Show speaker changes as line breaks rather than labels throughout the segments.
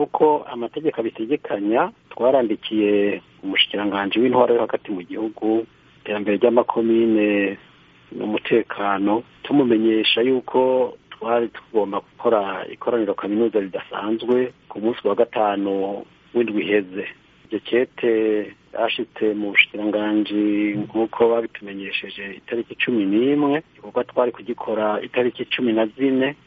nk'uko amategeko abitegekanya twarandikiye umushikiranganji w'intwaro yo hagati mu gihugu iterambere ry'amakomine n'umutekano tumumenyesha yuko twari tugomba gukora ikoraniro kaminuza ridasanzwe ku munsi wa gatanu w'indwi iheze iryo kete ryashitse mu bushikiranganji nk'uko babitumenyesheje itariki cumi n'imwe igikorwa twari kugikora itariki cumi na zine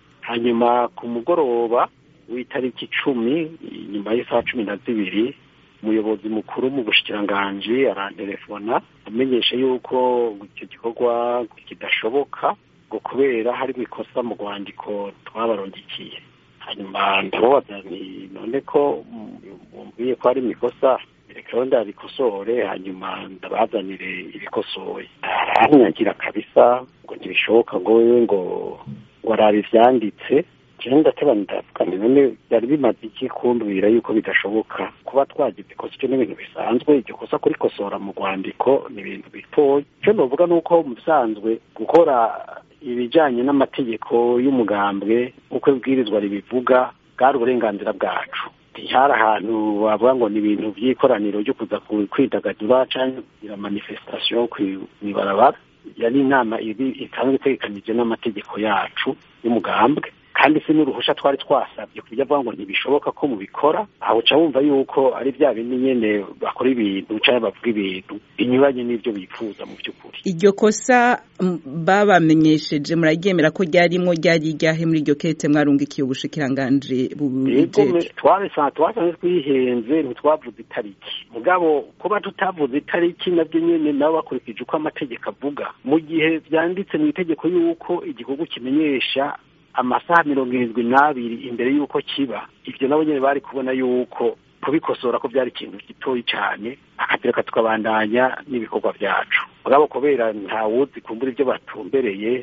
hanyuma ku mugoroba w'itariki icumi nyuma y'isaha cumi na zibiri umuyobozi mukuru mu bushikiranganji arantelefona amenyesha yuko icyo gikorwa kidashoboka ngo kubera hari ikosa mu rwandiko twabarondikiye hanyuma ndababaza nti none ko mumbwiye ko hari ikosa reka ndarikosore hanyuma ndabazanire ibikosoye aranyagira kabisa ngo ntibishoboka ngo wewe ngo ngo arabe ivyanditse jewe ndateba ndavuga nti none byari bimaze iki kumbwira yuko bidashoboka kuba twagize ikosa icyo ni ibintu bisanzwe iryo kosa kurikosora mu rwandiko ni ibintu bitoya icyo novuga ni uko mu bisanzwe gukora ibijanye n'amategeko y'umugambwe uko ibwirizwa ribivuga bwari uburenganzira bwacu ntihari ahantu wavuga ngo ni ibintu by'ikoraniro ryo kuza kwidagadura cyangwa kugira manifestation kw'ibarabara yari inama isanzwe itegekanije n'amategeko yacu y'umugambwe kandi si n'uruhusha twari twasabye ku buryo avuga ngo ntibishoboka ko mubikora aho uca wumva yuko ari bya bindi nyene bakora ibintu cyangwa bavuga ibintu binyuranye n'ibyo bifuza mu by'ukuri
iryo kosa babamenyesheje muraryemera ko ryarimwo ryari iryahe muri iryo kete mwarungikiye ubushikiranganji
bubijeje twasanze twihenze ntitwavuze itariki mugabo kuba tutavuze itariki nabyo nyene nabo bakurikije uko amategeko avuga mu gihe vyanditse mu itegeko yuko igikorwa kimenyesha amasaha mirongo irindwi n'abiri imbere y'uko kiba ibyo nabo nyine bari kubona yuko kubikosora ko byari ikintu gitoyi cyane akatereka tukabandanya n'ibikorwa byacu mugabo kubera ntawuzi kumbura ibyo batumbereye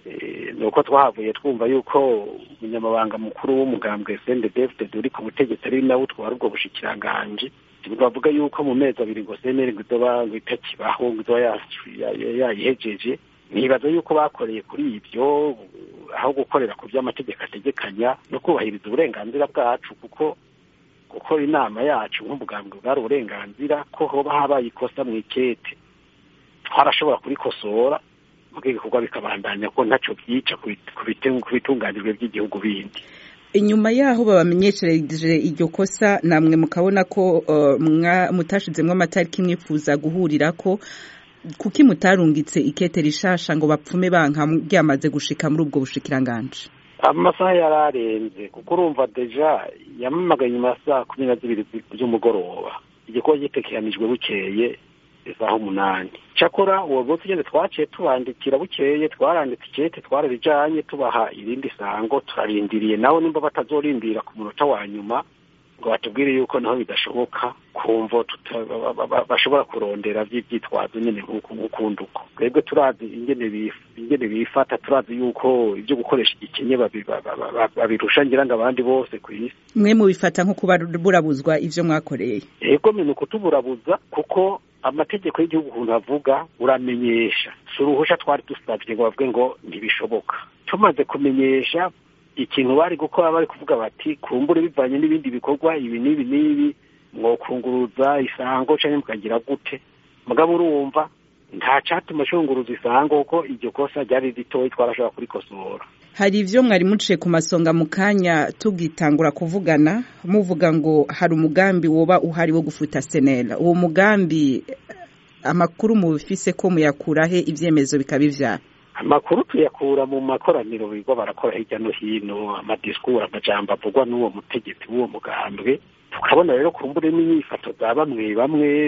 ni uko twahavuye twumva yuko umunyamabanga mukuru w'umugambwe sendedefite uri ku butegetsi ari nawe utwara ubwo bushikiranganji bavuga yuko mu mezi abiri ngo seneri ngo izoba ngo itakibaho ngo izoba yayihejeje nibaza yuko bakoreye kuri ibyo aho gukorera ku by'amategeko ategekanya no kubahiriza uburenganzira bwacu kuko gukora inama yacu nk'umugambwe bwari uburenganzira ko hoba habaye ikosa mu ikete twarashobora kurikosora mu ibikorwa bikabandanya ko ntacyo byica ku bitunganijwe by'igihugu bindi
inyuma yaho babamenyeshereje iryo kosa namwe mukabona ko mutashizemo amatariki mwifuza guhurira ko kuki mutarungitse ikete rishasha ngo bapfume banka ryamaze gushika muri ubwo bushikiranganje
amasaha yararenze kuko urumva deja yamamagaye nyuma ya saa kumi na zibiri z'umugoroba igikorwa gitekeranijwe bukeye isaha umunani cyakora uwo munsi ugende twaciye tubandikira bukeye twaranditse ikete twararijanye tubaha irindi sango turarindiriye nawe nimba batazorindira ku munota wa nyuma ngo batubwire yuko naho bidashoboka kumva bashobora kurondera by'ibyitwazo nyine nk'ukundi uko twebwe turazi ingene bifata turazi yuko ibyo gukoresha igikenye babirusha ngira ngo abandi bose ku isi
mwe mubifata nko kuba burabuzwa ibyo mwakoreye
yego ni ukutuburabuza kuko amategeko y'igihugu ukuntu avuga uramenyesha si uruhusha twari dusabye ngo bavuge ngo ntibishoboka tumaze kumenyesha ikintu bari gukora bari kuvuga bati kumbure bivanye n'ibindi bikorwa ibi n'ibi n'ibi mwokunguruza isango cyangwa mukagira gute mugabo urumva nta cyatuma shunguruza isango kuko iryo kosa ryari ritoya twarashobora kurikosora
hari ibyo mwari muciye ku masonga mu kanya tugitangura kuvugana muvuga ngo hari umugambi woba uhari wo gufuta senera uwo mugambi amakuru mubifise ko muyakurahe ibyemezo bikaba ivyara
amakuru tuyakura mu makoraniro bigo barakora hirya no hino amadisikuru amajambo avugwa n'uwo mutegetsi w'uwo mugambwe tukabona rero kumbure n'inyifato za bamwe bamwe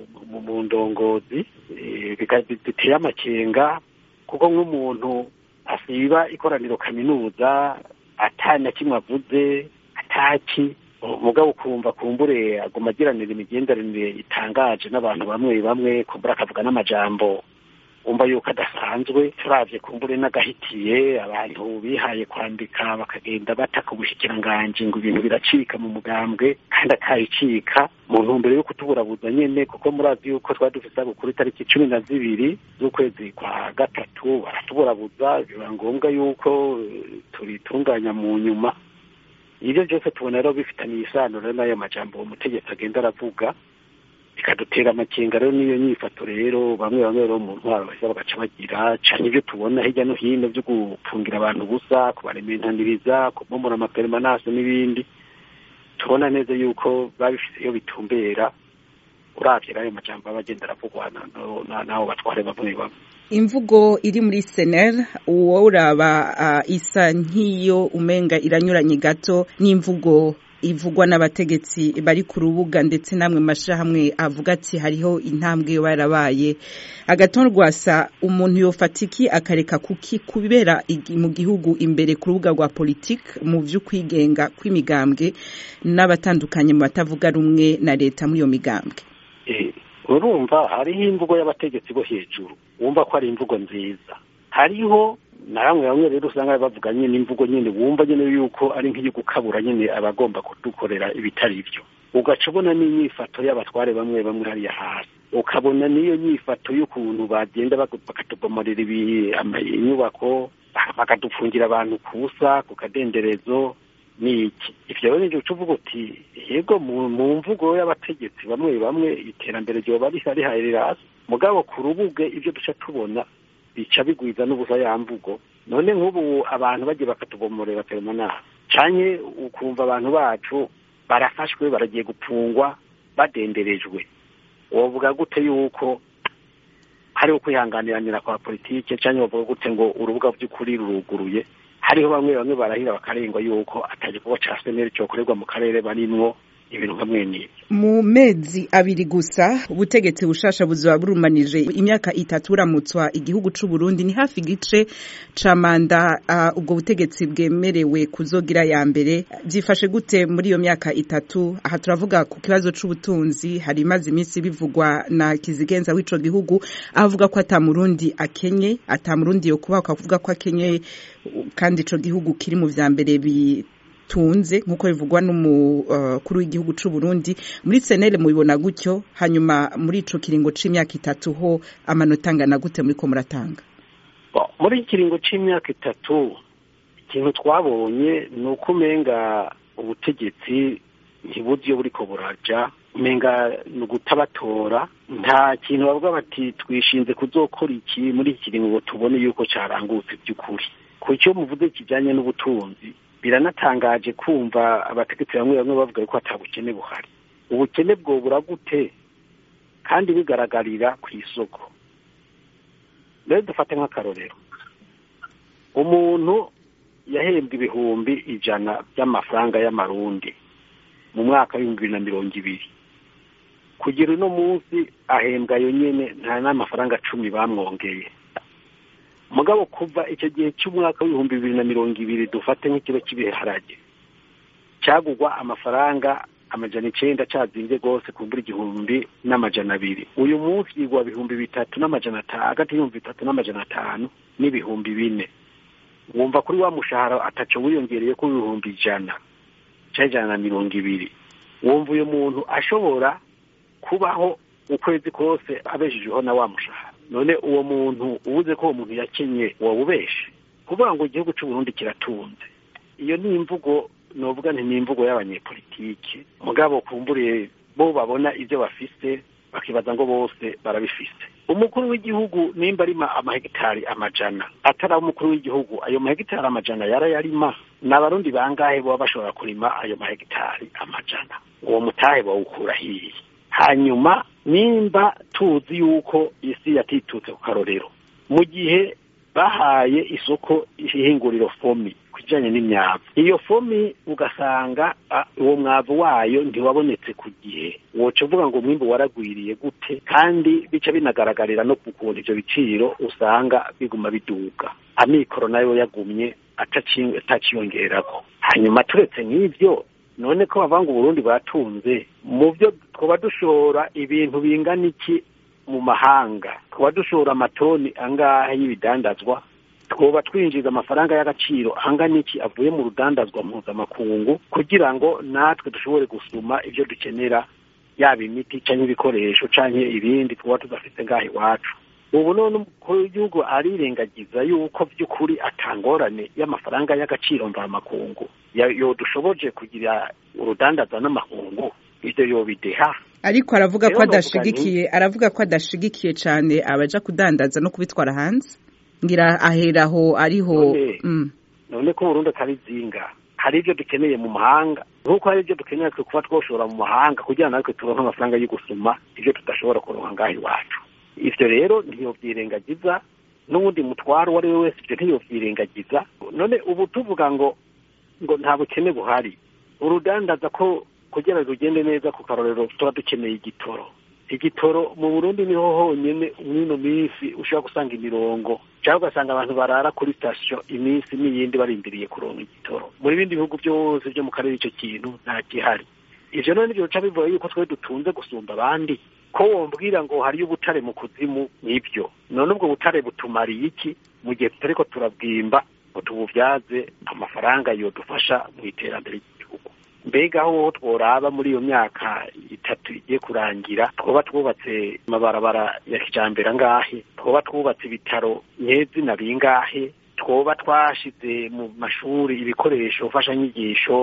mu ndongozi biteye amakenga kuko nk'umuntu asiba ikoraniro kaminuza atana kimwe avuze ataki umugabo ukumva kumbure aguma agiranira imigenderanire itangaje n'abantu bamwe bamwe kumbura akavuga n'amajambo wumva yuko adasanzwe turavye kumbure n'agahitiye abantu bihaye kwandika bakagenda bataka ubushikiranganji ngo ibintu biracika mu mugambwe kandi akayicika mu ntumbero yo kutuburabuza nyene kuko murazi yuko twari dufise gukuru itariki cumi na zibiri z'ukwezi kwa gatatu baratuburabuza biba ngombwa yuko turitunganya mu nyuma ibyo byose tubona rero bifitaniye isano rero n'ayo majambo uwo mutegetsi agenda aravuga bikadutera amakenga rero n'iyo nyifato rero bamwe bamwe rero mu ntwaro baheza bagaca bagira cane ibyo tubona hirya no hino byo gufungira abantu ubusa kubarementaniriza kubomora amaperemanase n'ibindi tubona neza yuko babifise iyo bitumbera uravye n'ayo majambo aba agenda aravugwa n'abo batware bamwe bamwe
imvugo iri muri senel uwo uraba uh, isa nk'iyo umenga iranyuranye gato n'imvugo ivugwa n'abategetsi bari ku rubuga ndetse namwe mashirahamwe avuga ati hariho intambwe yo barabaye agaton rwasa umuntu yofata iki akareka kuki kubera mu gihugu imbere ku rubuga rwa politike mu vy'ukwigenga kw'imigambwe n'abatandukanye mu batavuga rumwe na leta muri iyo migambwe
urumva hariho imvugo y'abategetsi bo hejuru wumva ko ari imvugo nziza hariho na bamwe bamwe rero usanga bavuga nyine imvugo nyine wumva nyine yuko ari nk'iyo gukabura nyine abagomba kudukorera ibitari byo ugaca ubona n'inyifato y'abatware bamwe bamwe hariya hasi ukabona n'iyo nyifato y'ukuntu bagenda bakatubomorera inyubako bakadupfungira abantu ku busa ku kadenderezo niki ivyo rero nivyo ucuvuga uti yego mu mvugo y'abategetsi bamwe bamwe iterambere ryoba rihari rirasi mugabo ku rubuge ivyo duca tubona bica bigwiza n'ubusa ya mvugo none nk'ubu abantu bagiye bakatubomorera peremanase canke ukumva abantu bacu barafashwe baragiye gupfungwa badenderejwe wovuga gute yuko hariho kwihanganiranira kwa politike canke wovuga gute ngo urubuga vy'ukuri ruruguruye hariho bamwe bamwe barahira bakarengwa yuko atagikorwa ca seneri cokorerwa mu karere barimwo ibintu nkamwe n'ibyo
mu mezi abiri gusa ubutegetsi bushasha buzoba burumanije imyaka itatu buramutswa igihugu c'u Burundi ni hafi igice ca manda uh, ubwo butegetsi bwemerewe kuzogira ya mbere byifashe gute muri iyo myaka itatu aha turavuga ku kibazo c'ubutunzi hari imaze iminsi bivugwa na kizigenza w'ico gihugu avuga ko ata murundi akenye ata murundi yo kuba akavuga ko akenye kandi ico gihugu kiri mu vya mbere bi tunze nkuko bivugwa n'umukuru uh, w'igihugu c'u Burundi muri senele mubibona gutyo hanyuma muri ico kiringo c'imyaka itatu ho amanota angana gute muri ko muratanga
muri kiringo c'imyaka itatu ikintu twabonye ni uko umenga ubutegetsi ntibuzi iyo buriko buraja umenga ni ugutabatora nta kintu bavuga bati twishinze kuzokora iki muri iki kiringo ngo tubone yuko carangutse by'ukuri ku cyo muvuze kijanye n'ubutunzi biranatangaje kumva abategetsi bamwe bamwe bavuga ko atabukene buhari ubukene bwobura gute kandi bigaragarira ku isoko rero dufate nk'akarorero umuntu yahembwa ibihumbi ijana by'amafaranga y'amarundi mu mwaka w'ibihumbi bibiri na mirongo ibiri kugira uno munsi ahembwa yo nyene nta n'amafaranga cumi bamwongeye mugabo kuva icyo gihe cy'umwaka w'ibihumbi bibiri na mirongo ibiri dufate nk'ikiro cy'ibiharage cyagugwa amafaranga amajana icenda cazinze rwose kumbura igihumbi n'amajana abiri uyu munsi yigwa bihumbi bitatu n'amajana atanu hagati y'ibihumbi bitatu n'amajana atanu n'ibihumbi bine wumva kuri wa mushahara ataco wiyongereye ko ibihumbi ijana canke ijana na mirongo ibiri wumva uyu muntu ashobora kubaho ukwezi kose abeshejeho na wa mushahara none uwo muntu ubuze ko uwo muntu yakenye wawubeshe kuvuga ngo igihugu cy'u Burundi kiratunze iyo ni imvugo novuga nti ni imvugo y'abanyepolitike mugabo kumburiye bo babona ibyo bafise bakibaza ngo bose barabifise umukuru w'igihugu nimba arima amahegitari amajana atari umukuru w'igihugu ayo mahegitari amajana yarayarima ni abarundi bangahe baba bashobora kurima ayo mahegitari amajana uwo mutahe bawukura hiye hanyuma nimba tuzi yuko isi yatitutse ku karorero mu gihe bahaye isoko ihinguriro fomi ku kijyanye n'imyavu iyo fomi ugasanga uwo mwavu wayo ntiwabonetse ku gihe woca uvuga ngo umwimbu waragwiriye gute kandi bica binagaragarira no ku kuntu ibyo biciro usanga biguma biduga amikoro nayo yagumye ataciyongerako hanyuma turetse nk'ibyo none ko bavuga ngo uburundi batunze mu byo twaba dushora ibintu bingana iki mu mahanga twaba dushora amatoni angahe y'ibidandazwa twoba twinjiza amafaranga y'agaciro angana iki avuye mu rudandazwa mpuzamakungu kugira ngo natwe dushobore gusuma ibyo dukenera yaba imiti cyangwa ibikoresho cyangwa ibindi twaba tudafite ngaho iwacu ubu none umukuru w'igihugu arirengagiza yuko by'ukuri atangorane y'amafaranga y'agaciro mvamakungu yo dushoboje kugira urudandaza n'amakungu ibyo yobideha
ariko aravuga ko adashigikiye aravuga ko adashigikiye cyane abaja kudandaza no kubitwara hanze ngira aheraho ariho
none ko burundu atari zinga hari ibyo dukeneye mu mahanga nk'uko hari ibyo dukeneye kuba twoshora mu mahanga kugira ngo natwe turonke amafaranga yo gusuma ibyo tudashobora kuronka ngaho iwacu ibyo rero ntiyobyirengagiza n'ubundi mutwaro uwo ari we wese ibyo ntiyobyirengagiza none ubu tuvuga ngo ngo nta bukene buhari urudandaza ko kugira ngo rugende neza ku karorero tuba dukeneye igitoro igitoro mu burundi niho honyine mw'ino minsi ushobora gusanga imirongo cyangwa ugasanga abantu barara kuri sitasiyo iminsi n'iyindi barindiriye kuronka igitoro muri bindi bihugu byose byo mu karere icyo kintu nta gihari ivyo none nivyo bica bivuga yuko twe dutunze gusumba abandi ko wombwira ngo hariyo ubutare mu kuzimu nibyo none ubwo butare butumariye iki mu gihe tutariko turabwimba ngo tububyaze amafaranga yodufasha mu iterambere ry'igihugu mbega aho tworaba muri iyo myaka itatu igiye kurangira twoba twubatse amabarabara ya kijambere angahe twoba twubatse ibitaro nyezina bingahe twoba twashize mu mashuri ibikoresho mfashanyigisho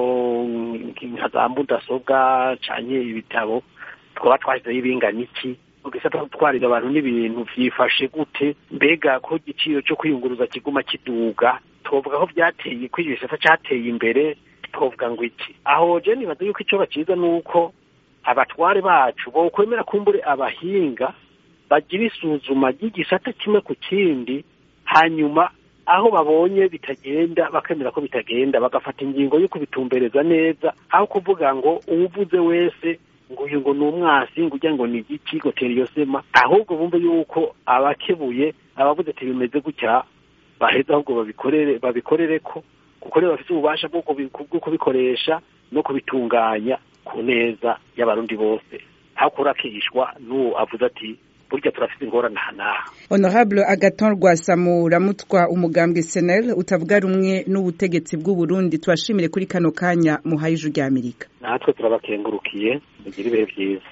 nka za mudasobwa canye ibitabo twoba twashyizeho ibingana iki ugisata gutwarira abantu n'ibintu vyifashe gute mbega ko igiciro cyo kwiyunguruza kiguma kiduga twovuga ko byateye ko igisata cateye imbere twovuga ngo iki aho je nibaza yuko ico baciza nuko abatware bacu bokwemera kumbure abahinga bagira isuzuma ry'igisata kimwe ku kindi hanyuma aho babonye bitagenda bakemera ko bitagenda bagafata ingingo yo kubitumbereza neza aho kuvuga ngo uwuvuze wese ngo uyu ngo ni umwasi ngo ujya ngo ni igiki ngo tera iyo sema ahubwo bumve yuko abakebuye abavuze ati bimeze gutya baheza ahubwo babikorere babikorere ko kuko rero bafite ububasha bwo kubikoresha no kubitunganya ku neza y'abarundi bose aho kurakishwa n'uwo avuze ati burya turafite ingorane aha n'aha
honorable agaton rwasamura mutwa umugambwe senel utavuga rumwe n'ubutegetsi bw'uburundi tubashimire kuri kano kanya muhaye ijwi ry'amerika
natwe turabakengurukiye mugire ibihe byiza